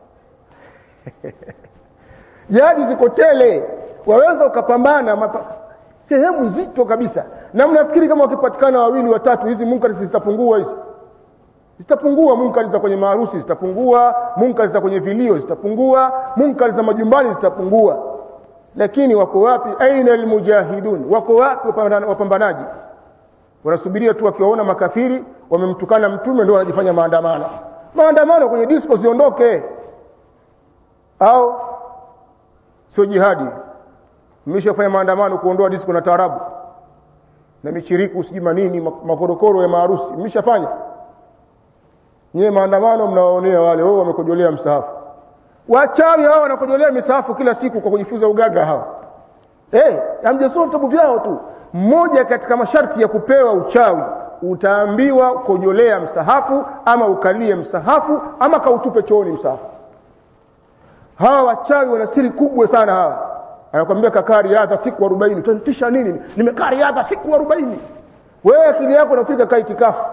jihadi ziko tele waweza ukapambana mapa... sehemu nzito kabisa na mnafikiri kama wakipatikana wawili watatu hizi munkari zitapungua hizi zitapungua munkari za kwenye maharusi zitapungua munkari za kwenye vilio zitapungua munkari za majumbani zitapungua lakini wako wapi aina almujahidun wako wapi wapambanaji wanasubiria tu wakiwaona makafiri wamemtukana mtume ndio wanajifanya maandamano maandamano kwenye disco ziondoke au sio jihadi mmeshafanya maandamano kuondoa disco na taarabu na michiriku sijui manini makorokoro ya maharusi mmeshafanya nyewe maandamano mnawaonea wale wao wamekojolea msahafu wachawi hao wanakojolea misahafu kila siku kwa kujifunza ugaga hao eh hey, hamjasoma vitabu vyao tu mmoja katika masharti ya kupewa uchawi utaambiwa kojolea msahafu ama ukalie msahafu ama kautupe chooni msahafu hawa wachawi wana siri kubwa sana hawa anakwambia kakaa riadha siku 40 utanitisha nini nimekaa riadha siku 40 wewe akili yako nafika kaa itikafu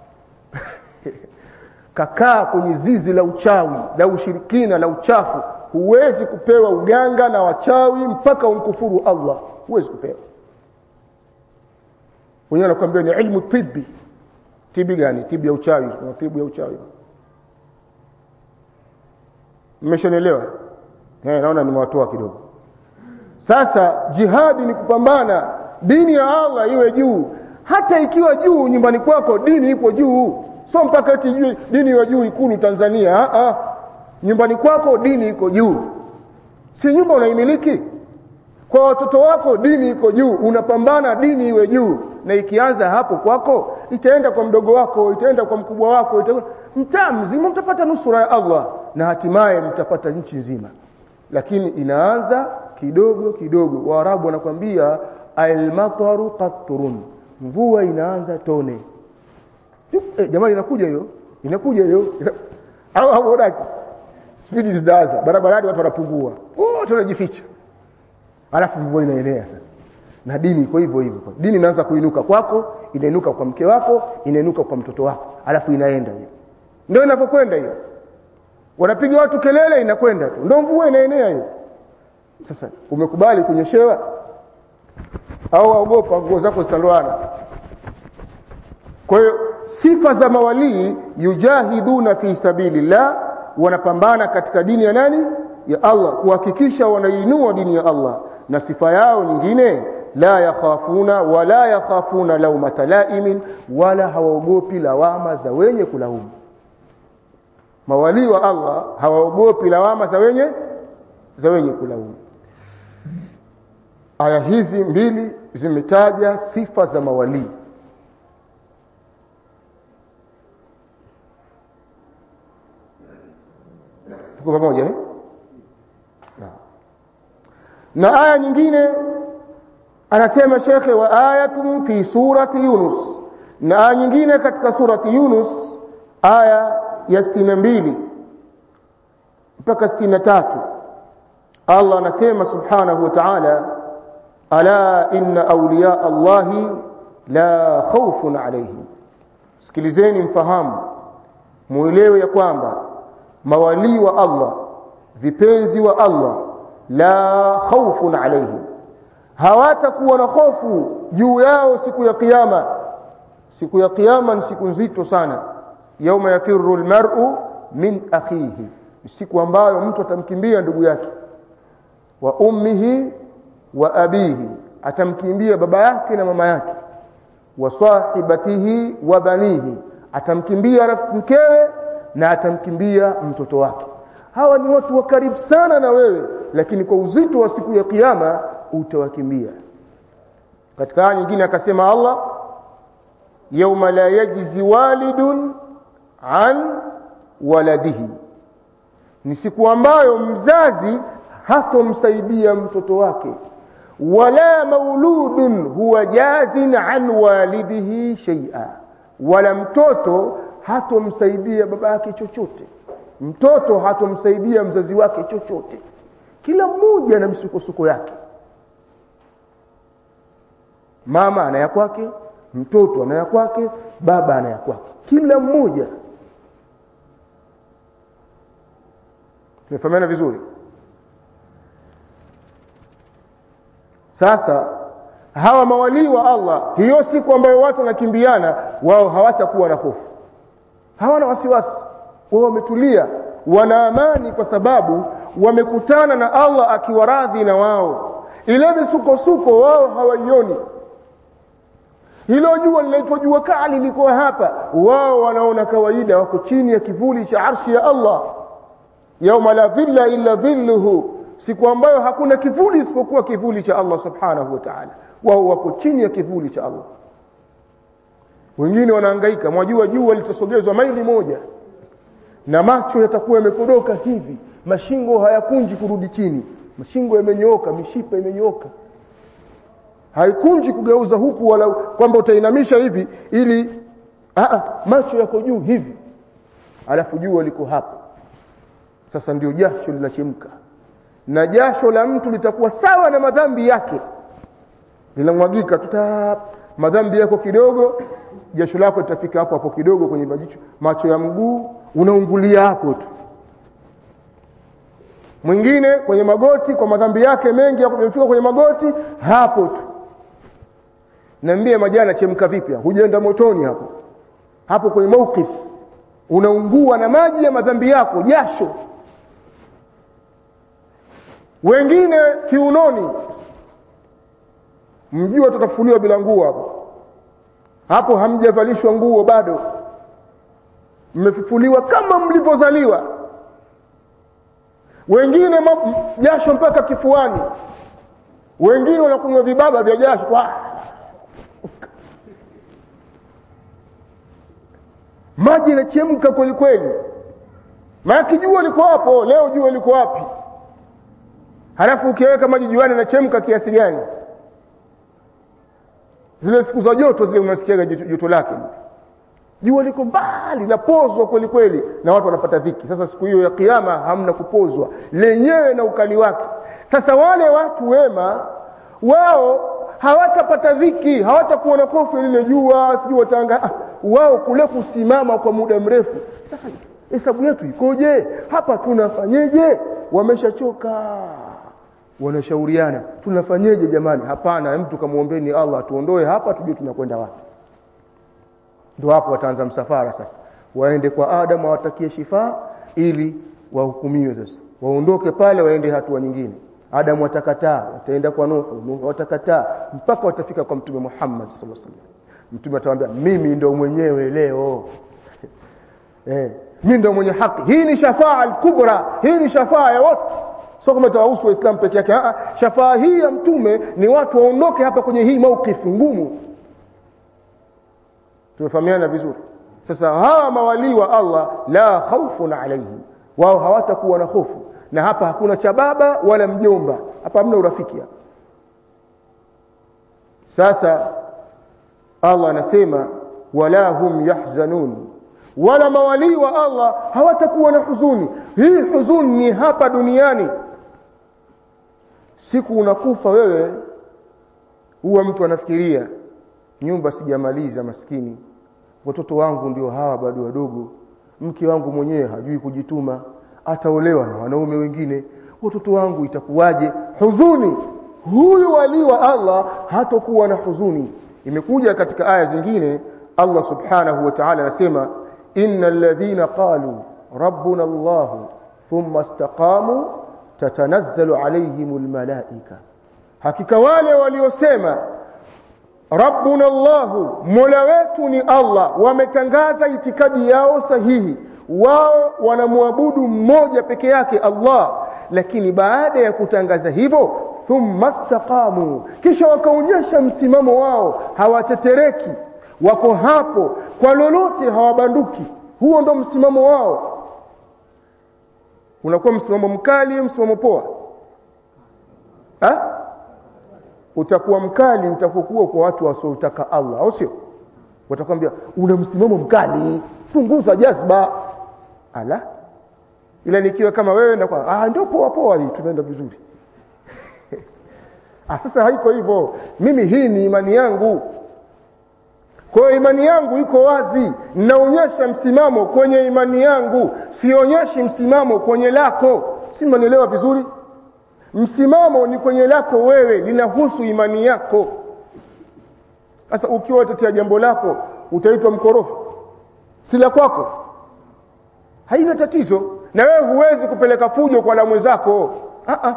kakaa kwenye zizi la uchawi la ushirikina la uchafu huwezi kupewa uganga na wachawi mpaka umkufuru Allah huwezi kupewa wenyewe anakuambia ni ilmu tibi tibi gani tibi ya uchawi kuna tibu ya uchawi mmeshanielewa eh naona nimewatoa kidogo sasa jihadi ni kupambana dini ya Allah iwe juu hata ikiwa juu nyumbani kwako dini ipo juu so mpaka eti juu dini iwe juu ikulu Tanzania a a nyumbani kwako dini iko juu si nyumba unaimiliki kwa watoto wako dini iko juu unapambana dini iwe juu na ikianza hapo kwako itaenda kwa mdogo wako itaenda kwa mkubwa wako itaenda mtaa mzima mtapata nusura ya Allah na hatimaye mtapata nchi nzima lakini inaanza kidogo kidogo waarabu wanakwambia almataru qatrun mvua inaanza tone eh, jamani inakuja hiyo inakuja hiyo au au unaki spidi zinaanza barabarani watu wanapungua wote wanajificha alafu mvua inaenea sasa na dini iko hivyo hivyo dini inaanza kuinuka kwako inainuka kwa mke wako inainuka kwa mtoto wako alafu inaenda hiyo ndio inapokwenda hiyo wanapiga watu kelele inakwenda tu ndio mvua inaenea hiyo sasa umekubali kunyeshewa au waogopa nguo zako zitaloana kwa hiyo sifa za mawalii yujahiduna fi sabilillah wanapambana katika dini ya nani ya Allah kuhakikisha wanaiinua dini ya Allah na sifa yao nyingine la yakhafuna wala yakhafuna laumata laimin wala hawaogopi lawama za wenye kulaumu mawalii wa Allah hawaogopi lawama za wenye za wenye kulaumu aya hizi mbili zimetaja sifa za mawalii tuko pamoja eh na, na aya nyingine anasema shekhe wa ayatun fi surati yunus na aya nyingine katika surati yunus aya ya 62 mpaka 63 Allah anasema subhanahu wa ta'ala ala inna awliya Allahi la khawfun alayhim sikilizeni mfahamu muelewe ya kwamba mawali wa Allah vipenzi wa Allah la khawfun alayhim hawatakuwa na hofu juu yao siku ya kiyama siku ya kiyama ni siku nzito sana yauma yafiru almar'u min akhihi siku ambayo mtu atamkimbia ndugu yake wa ummihi wa abihi atamkimbia baba yake na mama yake wa sahibatihi wa banihi atamkimbia rafiki mkewe na atamkimbia mtoto wake hawa ni watu wa karibu sana na wewe lakini kwa uzito wa siku ya kiyama utawakimbia katika aya nyingine akasema Allah yauma la yajzi walidun an waladihi ni siku ambayo mzazi hatomsaidia mtoto wake wala mauludun huwa jazin an walidihi shay'a wala mtoto hatomsaidia baba yake chochote mtoto hatomsaidia mzazi wake chochote kila mmoja na misukosuko yake mama anaya kwake mtoto anaya kwake baba anaya kwake kila mmoja tumefahamiana vizuri sasa hawa mawalii wa Allah hiyo siku ambayo watu wanakimbiana wao hawatakuwa na hofu hawana wasiwasi wao wametulia wana amani kwa sababu wamekutana na Allah akiwaradhi na wao ile misukosuko wao hawaioni hilo jua linaitwa jua kali liko hapa wao wanaona kawaida wako chini ya kivuli cha arshi ya Allah yauma la dhilla illa dhilluhu siku ambayo hakuna kivuli isipokuwa kivuli cha Allah subhanahu wa ta'ala wao wako chini ya kivuli cha Allah wengine wanahangaika mwajua jua litasogezwa maili moja na macho yatakuwa yamekodoka hivi mashingo hayakunji kurudi chini mashingo yamenyooka mishipa imenyooka haikunji kugeuza huku wala kwamba utainamisha hivi ili aa, macho yako juu hivi alafu jua liko hapa sasa ndio jasho linachemka na jasho la mtu litakuwa sawa na madhambi yake linamwagika tuta madhambi yako kidogo jasho lako litafika hapo hapo kidogo kwenye majicho macho ya mguu unaungulia hapo tu mwingine kwenye magoti kwa madhambi yake mengi yamefika kwenye magoti hapo tu niambie majana chemka vipi hujaenda motoni hapo hapo kwenye mauqif unaungua na maji ya madhambi yako jasho wengine kiunoni mjua tutafuliwa bila nguo hapo hapo hamjavalishwa nguo bado mmefufuliwa kama mlivyozaliwa wengine jasho mpaka kifuani wengine wanakunywa vibaba vya jasho maji yanachemka kweli kweli maana jua liko hapo leo jua liko wapi halafu ukiweka maji juani yanachemka kiasi gani zile siku za joto zile unasikia joto lake jua liko mbali lapozwa kweli kweli na watu wanapata dhiki sasa siku hiyo ya kiyama hamna kupozwa lenyewe na ukali wake sasa wale watu wema wao hawatapata dhiki hawatakuwa na hofu lile jua sijui watanga ah, wao kule kusimama kwa muda mrefu sasa hesabu yetu ikoje hapa tunafanyeje wameshachoka wanashauriana tunafanyeje jamani hapana mtu kamwombeni Allah tuondoe hapa tujue tunakwenda wapi ndio hapo wataanza msafara sasa waende kwa Adam wawatakie shifa ili wahukumiwe sasa waondoke pale waende hatua nyingine Adam watakataa wataenda kwa Nuhu Nuhu watakataa mpaka watafika kwa mtume Muhammad sallallahu alaihi wasallam mtume atawaambia mimi ndo mwenyewe leo eh mimi ndo mwenye haki hii ni shafaa al-kubra hii ni shafaa ya wote sio kama tawahusu waislamu peke yake a shafaa hii ya mtume ni watu waondoke hapa kwenye hii maukifu ngumu tumefahamiana vizuri sasa hawa mawalii wa Allah la khawfun alaihim wao hawatakuwa na hofu na hapa hakuna cha baba wala mjomba hapa hamna urafiki hapa sasa Allah anasema wala hum yahzanun wala mawalii wa Allah hawatakuwa na huzuni hii huzuni ni hapa duniani siku unakufa wewe huwa mtu anafikiria nyumba sijamaliza maskini watoto wangu ndio hawa bado wadogo mke wangu mwenyewe hajui kujituma ataolewa na wanaume wengine watoto wangu itakuwaje huzuni huyu wali wa Allah hatakuwa na huzuni imekuja katika aya zingine Allah subhanahu wa ta'ala anasema innal ladhina qalu rabbuna Allah thumma istaqamu tatanazzalu alayhimul malaika hakika wale waliosema rabbuna Allah mola wetu ni Allah wametangaza itikadi yao sahihi wao wanamwabudu mmoja peke yake Allah lakini baada ya kutangaza hivyo thumma istaqamu kisha wakaonyesha msimamo wao hawatetereki wako hapo kwa lolote hawabanduki huo ndo msimamo wao unakuwa msimamo mkali msimamo poa ha? utakuwa mkali utakokuwa kwa watu wasiotaka Allah au sio watakwambia una msimamo mkali punguza jazba ala ila nikiwa kama wewe na kwa ah ndio poa poa hii tunaenda vizuri ah sasa haiko hivyo mimi hii ni imani yangu kwa hiyo imani yangu iko wazi naonyesha msimamo kwenye imani yangu sionyeshi msimamo kwenye lako si manielewa vizuri msimamo ni kwenye lako wewe linahusu imani yako sasa ukiwa utetea jambo lako utaitwa mkorofi si la kwako haina tatizo na wewe huwezi kupeleka fujo kwa la mwenzako a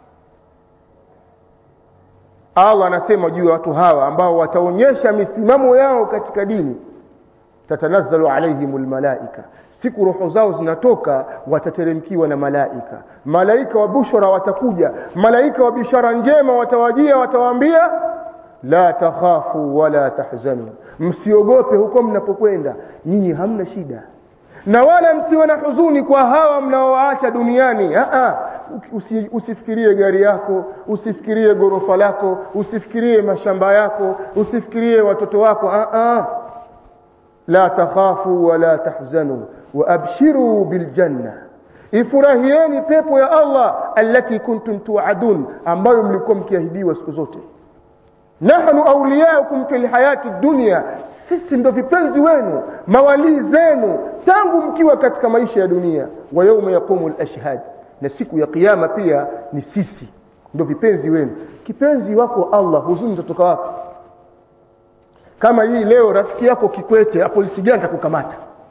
Allah anasema juu ya watu hawa ambao wataonyesha misimamo yao katika dini tatanazzalu alaihimul malaika siku roho zao zinatoka watateremkiwa na malaika malaika wa bushra watakuja malaika wa bishara njema watawajia watawaambia la takhafu wala tahzanu msiogope huko mnapokwenda nyinyi hamna shida na wala msiwe na huzuni kwa hawa mnaoacha duniani a Usi, usifikirie gari yako usifikirie gorofa lako usifikirie mashamba yako usifikirie watoto wako a a la takhafu wala tahzanu wa abshiru biljanna ifurahieni pepo ya Allah allati kuntum tuadun ambayo mlikuwa mkiahidiwa siku zote nahnu awliyaukum fil hayati dunya sisi ndo vipenzi wenu mawalii zenu tangu mkiwa katika maisha ya dunia wa yawma yaqumul ashhad na siku ya kiyama pia ni sisi ndo vipenzi wenu kipenzi wako Allah huzuni utatoka wapi kama hii leo rafiki yako Kikwete polisi gani atakukamata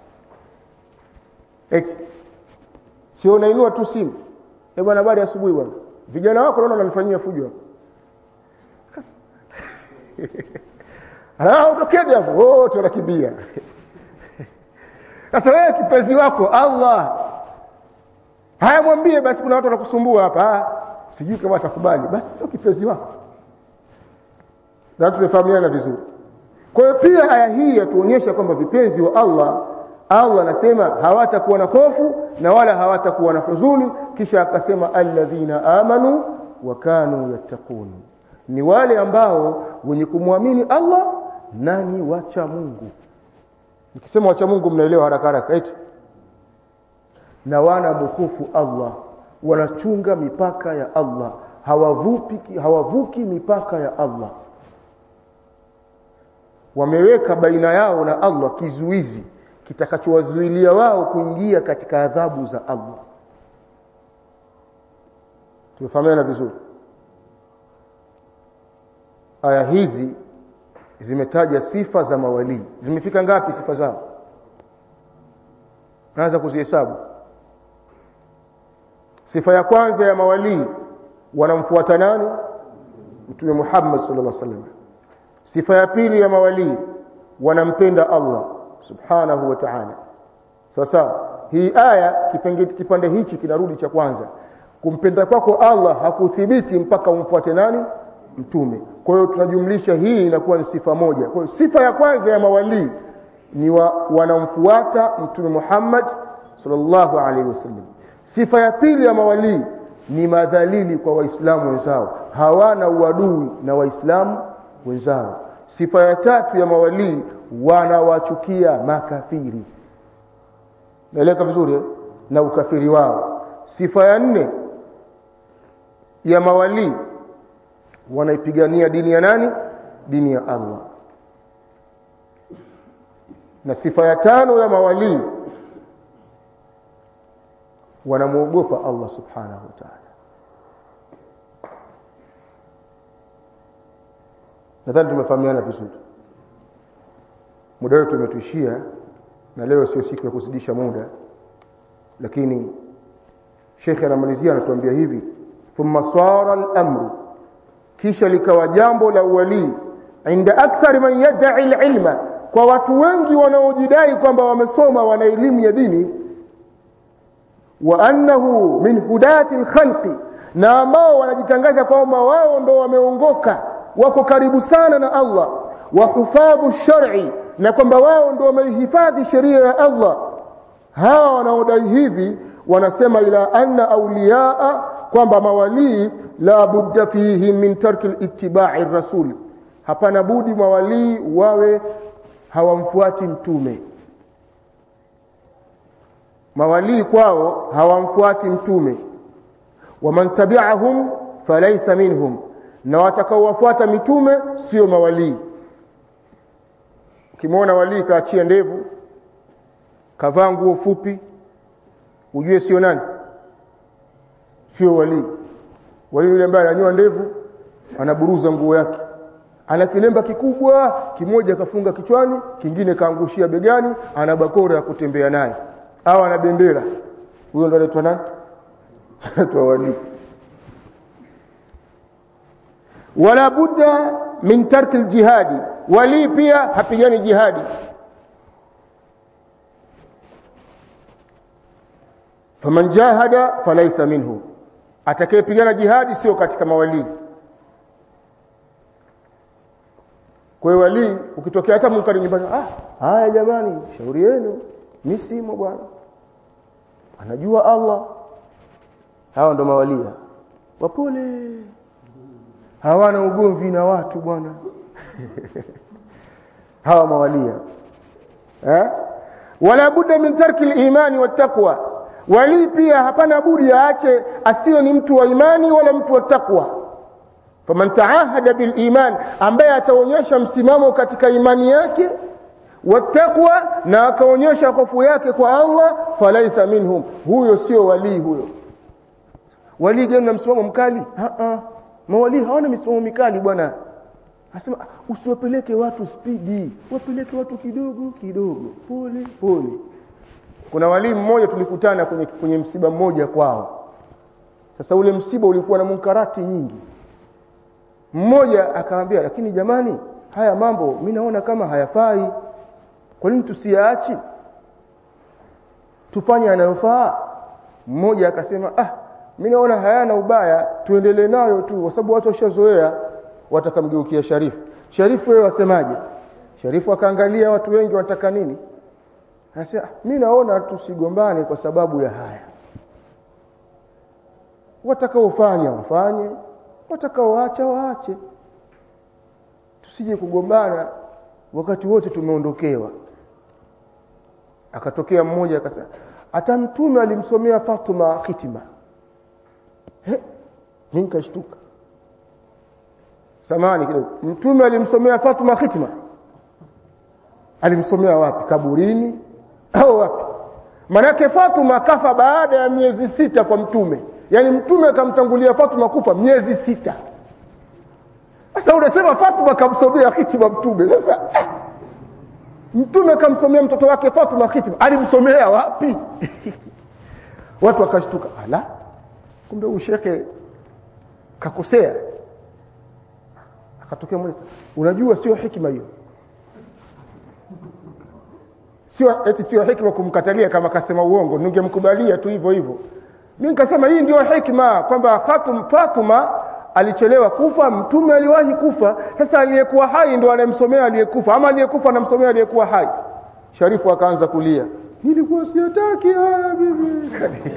eti sio unainua tu simu eh bwana habari asubuhi bwana vijana wako naona wananifanyia fujo hapo Ah utokeni hapo wote wanakimbia sasa wewe kipenzi wako Allah haya mwambie basi kuna watu wanakusumbua hapa sijui kama atakubali basi sio kipenzi wako na tumefahamiana vizuri kwa hiyo pia aya hii yatuonyesha kwamba vipenzi wa Allah Allah anasema hawatakuwa na hofu na wala hawatakuwa na huzuni kisha akasema alladhina amanu wa kanu yattaqun ni wale ambao wenye kumwamini Allah na ni wacha Mungu nikisema wacha Mungu mnaelewa haraka haraka eti na wana mkufu Allah wanachunga mipaka ya Allah hawavuki hawavuki mipaka ya Allah wameweka baina yao na Allah kizuizi kitakachowazuilia wao kuingia katika adhabu za Allah tumefahamiana vizuri aya hizi zimetaja sifa za mawalii zimefika ngapi sifa zao naanza kuzihesabu sifa ya kwanza ya mawalii wanamfuata nani mtume Muhammad sallallahu alaihi wasallam sifa ya pili ya mawalii wanampenda Allah subhanahu wa ta'ala sasa hii aya kipenge kipande hichi kinarudi cha kwanza kumpenda kwako Allah hakuthibiti mpaka umfuate nani mtume kwa hiyo tunajumlisha hii inakuwa ni sifa moja kwa hiyo sifa ya kwanza ya mawalii ni wa, wanamfuata mtume Muhammad sallallahu alaihi wasallam sifa ya pili ya mawalii ni madhalili kwa waislamu wenzao hawana uadui na waislamu wenzao sifa ya tatu ya mawalii wanawachukia makafiri naeleka vizuri eh? na ukafiri wao sifa ya nne ya mawalii wanaipigania dini ya nani dini ya Allah na sifa ya tano ya mawalii wanamwogopa Allah subhanahu wa ta'ala nadhani tumefahamiana vizuri muda wetu umetuishia na leo sio siku ya kuzidisha muda lakini Sheikh anamalizia anatuambia hivi thumma sara al-amru kisha likawa jambo la uwalii inda akthar man yad'i al-ilma kwa watu wengi wanaojidai kwamba wamesoma wana elimu ya dini wa annahu min hudati al-khalqi na ambao wanajitangaza kwamba wao ndo wameongoka wako karibu sana na Allah wa hufadhu shar'i na kwamba wao ndo wameihifadhi sheria ya Allah hawa wanaodai hivi wanasema ila anna awliyaa kwamba mawalii la budda fihi min tarki ittiba'i rasul hapana budi mawalii wawe hawamfuati mtume mawalii kwao hawamfuati mtume waman tabi'ahum falaysa minhum na watakaowafuata mitume sio mawalii ukimwona walii kaachia ndevu kavaa nguo fupi ujue sio nani sio walii walii yule ambaye ananyoa ndevu anaburuza nguo yake ana kilemba kikubwa kimoja kafunga kichwani kingine kaangushia begani ana bakora ya kutembea naye au ana bendera huyo ndo anaitwa nani anaitwa walii wala budda min tarki aljihadi wali pia hapigani jihadi faman jahada falaysa minhu atakayepigana jihadi sio katika mawali kwa hiyo wali ukitokea hata munkari nyumbani ah haya jamani shauri yenu mimi simo bwana anajua Allah hao ndo mawalia wapole hawana ugomvi na watu bwana hawa mawalia eh wala budda min tarki al-imani wat-taqwa wali pia hapana budi aache asiyo ni mtu wa imani wala mtu wa taqwa faman taahada bil iman ambaye ataonyesha msimamo katika imani yake wattaqwa na akaonyesha hofu yake kwa Allah falaisa minhum huyo sio wali huyo wali gani na msimamo mkali a a mawali hawana misimamo mikali bwana Anasema usiwapeleke watu spidi, wapeleke watu kidogo kidogo, pole pole. Kuna walimu mmoja tulikutana kwenye, kwenye msiba mmoja kwao. Sasa ule msiba ulikuwa na munkarati nyingi. Mmoja akamwambia, lakini jamani, haya mambo mimi naona kama hayafai. Kwa nini tusiyaachi? Tufanye yanayofaa. Mmoja akasema, ah, mimi naona hayana ubaya, tuendelee nayo tu kwa sababu watu washazoea watakamgeukia Sharifu. Sharifu wewe wasemaje? Sharifu akaangalia watu wengi wanataka nini? Anasema mimi naona tusigombane kwa sababu ya haya. Watakaofanya wafanye, watakaoacha waache. Tusije kugombana wakati wote tumeondokewa. Akatokea mmoja akasema hata mtume alimsomea Fatuma khitima. He, mimi nikashtuka samani kidogo mtume alimsomea Fatuma khitma alimsomea wapi kaburini au wapi manake Fatuma kafa baada ya miezi sita kwa mtume yani mtume akamtangulia Fatuma kufa miezi sita sasa unasema Fatuma kamsomea khitma mtume sasa eh, mtume kamsomea mtoto wake Fatuma khitma alimsomea wapi watu wakashtuka ala kumbe usheke kakosea akatokea mmoja unajua sio hikima hiyo sio eti sio hikima kumkatalia kama kasema uongo ningemkubalia tu hivyo hivyo mimi nikasema hii ndio hikma kwamba Fatum Fatuma alichelewa kufa mtume aliwahi kufa sasa aliyekuwa hai ndo anayemsomea aliyekufa ama aliyekufa anamsomea aliyekuwa hai Sharifu akaanza kulia nilikuwa siyataki haya bibi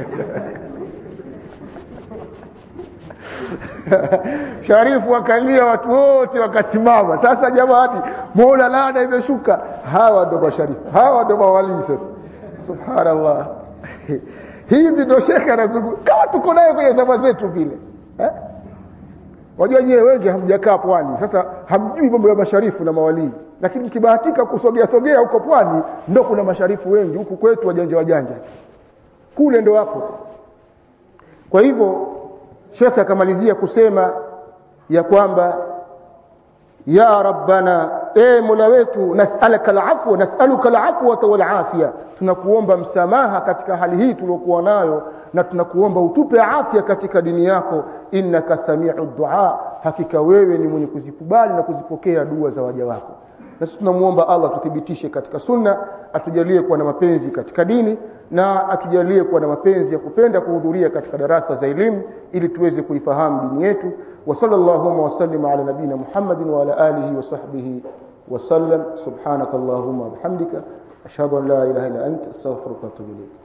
Sharifu akalia watu wote wakasimama. Sasa jamani, Mola laana imeshuka. Hawa ndo masharifu, hawa ndo mawali sasa. Subhanallah. Hivi ndo shekhe anazungumza kama tuko naye kwenye zama zetu vile. Eh? Wajua nyewe wengi hamjakaa pwani. Sasa hamjui mambo ya masharifu na mawalii. Lakini mkibahatika kusogea sogea huko pwani ndo kuna masharifu wengi huku kwetu wajanja wajanja. Kule ndo hapo. Kwa hivyo Sheikh akamalizia kusema ya kwamba ya rabbana e mola wetu nas'aluka al'afwa nas'aluka al'afwa wal afia tunakuomba msamaha katika hali hii tuliyokuwa nayo na tunakuomba utupe afya katika dini yako innaka samiu du'a hakika wewe ni mwenye kuzikubali na kuzipokea dua za waja wako na sisi tunamuomba Allah tuthibitishe katika sunna atujalie kuwa na mapenzi katika dini na atujalie kuwa na mapenzi ya kupenda kuhudhuria katika darasa za elimu ili tuweze kuifahamu dini yetu wa sallallahu wa sallim ala nabina Muhammadin wa ala alihi wa sahbihi wa sallam subhanaka allahumma wa bihamdika ashhadu an la ilaha illa anta astaghfiruka wa atubu ilayk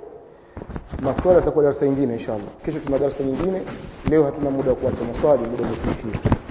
maswali yatakuwa darasa nyingine inshallah kesho tuna darasa nyingine leo hatuna muda wa kuacha maswali muda umetuishia